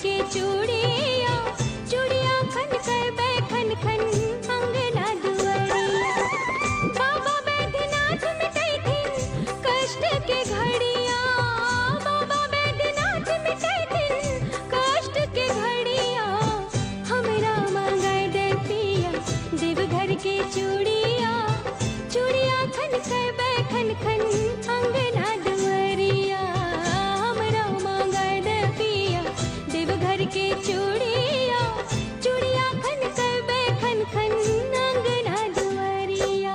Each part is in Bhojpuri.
के चूड़िया चूड़िया खन कर बैठन खन अंगना दुआरिया बाबा बैद्यनाथ मिटाई थी कष्ट के घड़िया बाबा बैद्यनाथ मिटाई थी कष्ट के घड़िया हमरा मांगाई दे पिया देवघर के चूड़िया चूड़िया खन कर बैठन खन अंगना दुआरिया हमरा मांगाई दे पिया देवघर के चूड़िया चूड़िया खन कर बैठन खन अंगना दुआरिया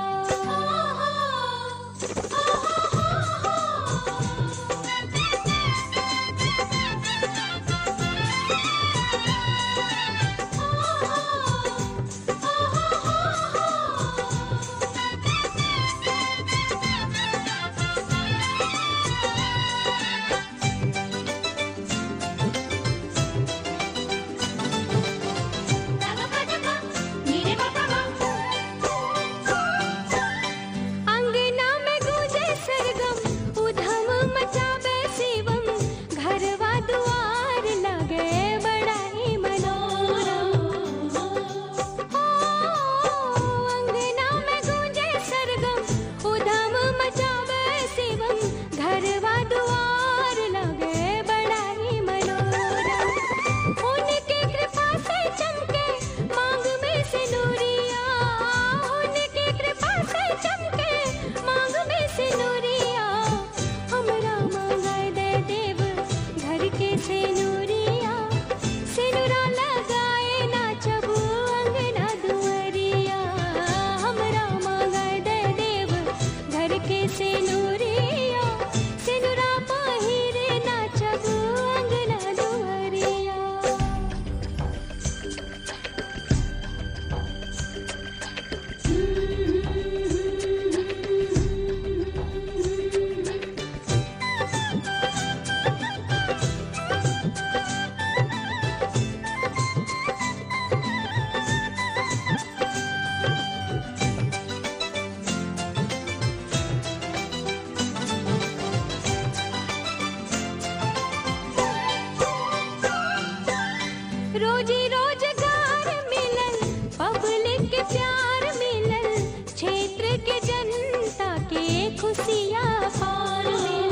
अंगना में गूंजे सरगम उधम मचावे शिवम घरवा दुआर लगे बड़ा ही मनोरम ओ अंगना में गूंजे सरगम उधम मचावे शिवम घरवा दुआर लगे बड़ा ही मनोरम उनकी कृपा से चमके मांग में से नूरिया उनकी कृपा से चमके मांग में से नूरिया हमरा मांगाए दे देव घर के से नूरिया सिनुरा लगाए ना चबू अंगना दुआरिया हमरा मांगाए दे देव घर के से नूरिया सिनुरा पहिरे ना चबू अंगना दुआरिया रोजी रोजगार मिलल पब्लिक के प्यार मिलल क्षेत्र के जनता के खुशियाँ पार मिलल